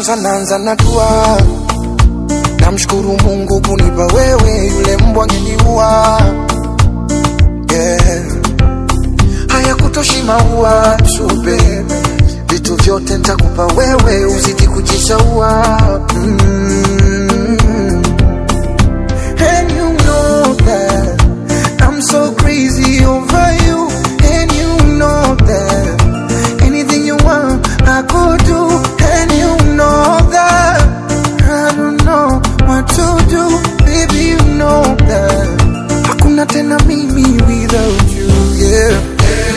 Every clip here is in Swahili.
kwanza naanza na dua, namshukuru Mungu kunipa wewe, yule mbwa angeniua. Yeah. Haya kutoshi maua tu baby, vitu vyote nitakupa wewe, uzidi kujishaua mm. And you know that I'm so crazy over you, and you know that anything you want I could do, and you know that I don't know what to do, baby you know that hakuna tena mimi without you, yeah.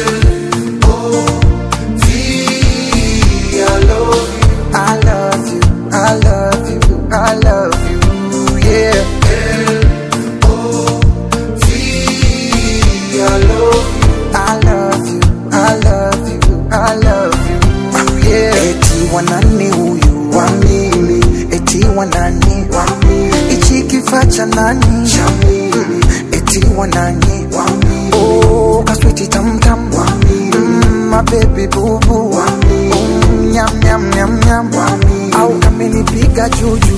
I love you, I love you, I love you, yeah. I love you, I love you, I love you, yeah. Eti wanani huyu wa mimi, eti wanani wa mimi, ichi kifaa cha nani cha mimi, eti wanani wa mimi, oh kaswiti tam tam wa mimi, mm, my baby boo boo wa mimi, mm, nyam nyam nyam nyam wa mimi, au kamenipiga juju.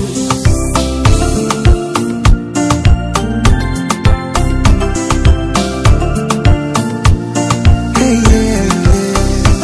Hey, yeah, yeah.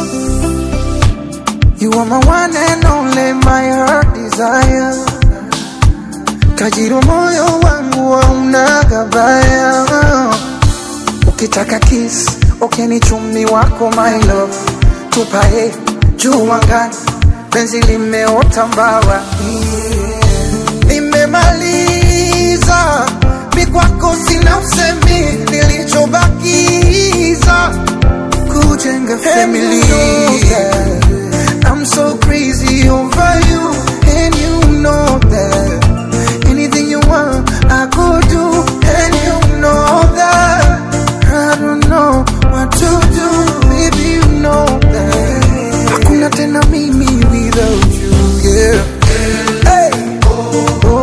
You are my one and only, my heart desire. Tajiri moyo wangu hauna gabaya. Ukitaka kiss, okay ni chumi wako my love. Tupae juu angani, penzi limeota mbawa. Yeah. Nimemaliza mi kwako sina usemi, nilichobakiza kujenga family. I'm so crazy over you, and you know that. Anything you want, I could do, and you know that. I don't know what to do, baby, you know that. Hakuna tena mimi without you, yeah. Hey, oh,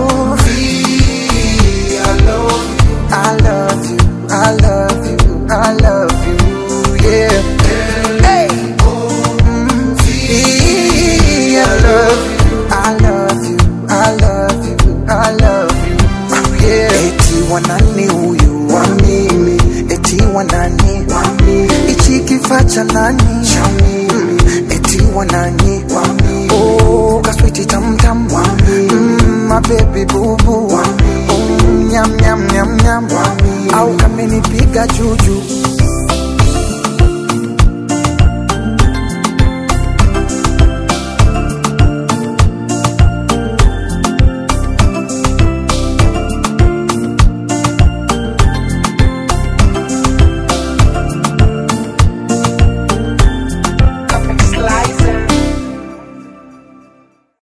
I love you, I love you, I love you, yeah. Hey, mm, I love you, I love you, I love you, I love you, yeah. Eti wanani huyu wa mimi, eti wanani wa mimi, ichi kifaa cha nani cha mimi, eti wanani wa mimi, oh kaswiti tam tam wa mimi, mm, my baby boo boo wa mimi, mm, nyam nyam nyam nyam wa mimi, au kamenipiga juju